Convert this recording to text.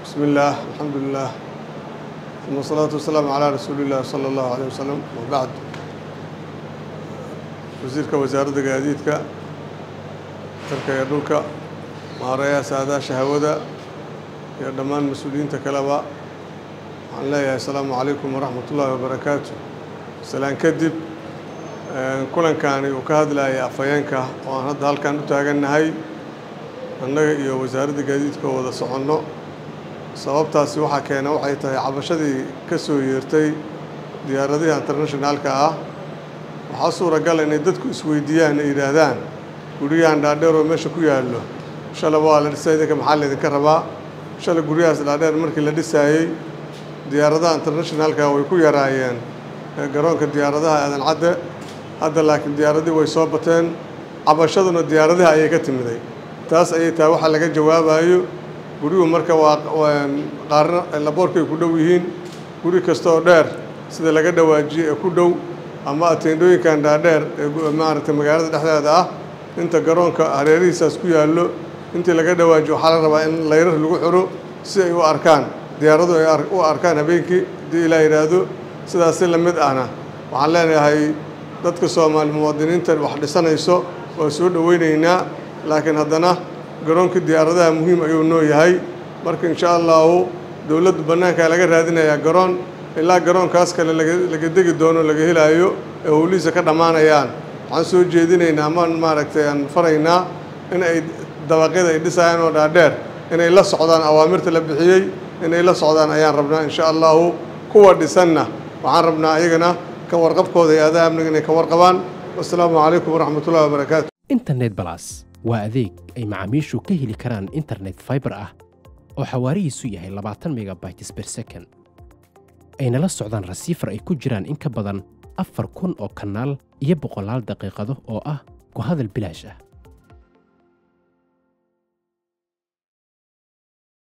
بسم الله الحمد لله ثم الصلاة والسلام على رسول الله صلى الله عليه وسلم وبعد wasiirka wasaaradda gaadiidka dalka iyo dhulka maareeyaha saadaasha hawada iyo dhammaan mas-uuliyiinta kaleba waxaan leeyahay asalaamu calaykum waraxmat ullaahi wabarakaatu salaan kadib kulankani uu ka hadlayay afhayeenka oo aan hadda halkan u taagannahay annaga iyo wasaaradda gaadiidka oo wada soconno sababtaasi waxaa keena waxay tahay cabashadii ka soo yeertay diyaaradihii internationaalka ah waxaa suuragal inay dadku isweydiiyaan ay yidhaahdaan guryahan dhaadheer oo meesha ku yaallo shalay waa la dhisay idinka maxaa laydinka rabaa shalay guryahaas dhaadheer markii la dhisaayey diyaaradaha internationaalka way ku yaraayeen garoonka diyaaradaha aadan cadde hadda laakiin diyaaradihii way soo bateen cabashaduna diyaaradaha ayay ka timiday taas ayay tahay waxaa laga jawaabayo guryuhu marka waa qaarna laboorkay ku dhow yihiin guri kasta oo dheer sida laga dhawaajiyey ee ku dhow ama ateendhooyinkan dhaadheer ee maaragtay magaalada dhexdeeda ah inta garoonka hareerihiisaas ku yaallo intii laga dhawaajiyo waxaa la rabaa in layrar lagu xiro si ay u arkaan diyaaradu ay u arkaan habeenkii haddii ilaa yidhaahdo sidaasi la mid ahna waxaan leenahay dadka soomaali muwaadiniinta wax dhisanayso waa soo dhoweynaynaa laakiin haddana garoonka diyaaradaha muhiim ayuu noo yahay marka insha allahu dowladdu bannaankaa laga raadinayaa garoon ilaa garoonkaas kale laga degi doono laga helaayo ee howlihiisa ka dhammaanayaan waxaan soo jeedinaynaa amaan maaragtay aan faraynaa in ay dabaqyada ay dhisayaan oo dhaadheer inay la socdaan awaamirta la bixiyey inay la socdaan ayaan rabnaa insha allahu kuwa dhisanna waxaan rabnaa ayagana ka warqabkooda iyo adaa amniga inay ka warqabaan wassalaamu calaykum waraxmat ullahi wabarakaatu internet balas waa adeeg ay macaamiishu ka heli karaan internet fiber ah oo xawaarihiisu yahay labaatan megabytes per second ayna la socdaan rasiifar ay ku jiraan in ka badan afar kun oo kanaal iyo boqolaal daqiiqado oo ah ku hadal bilaash ah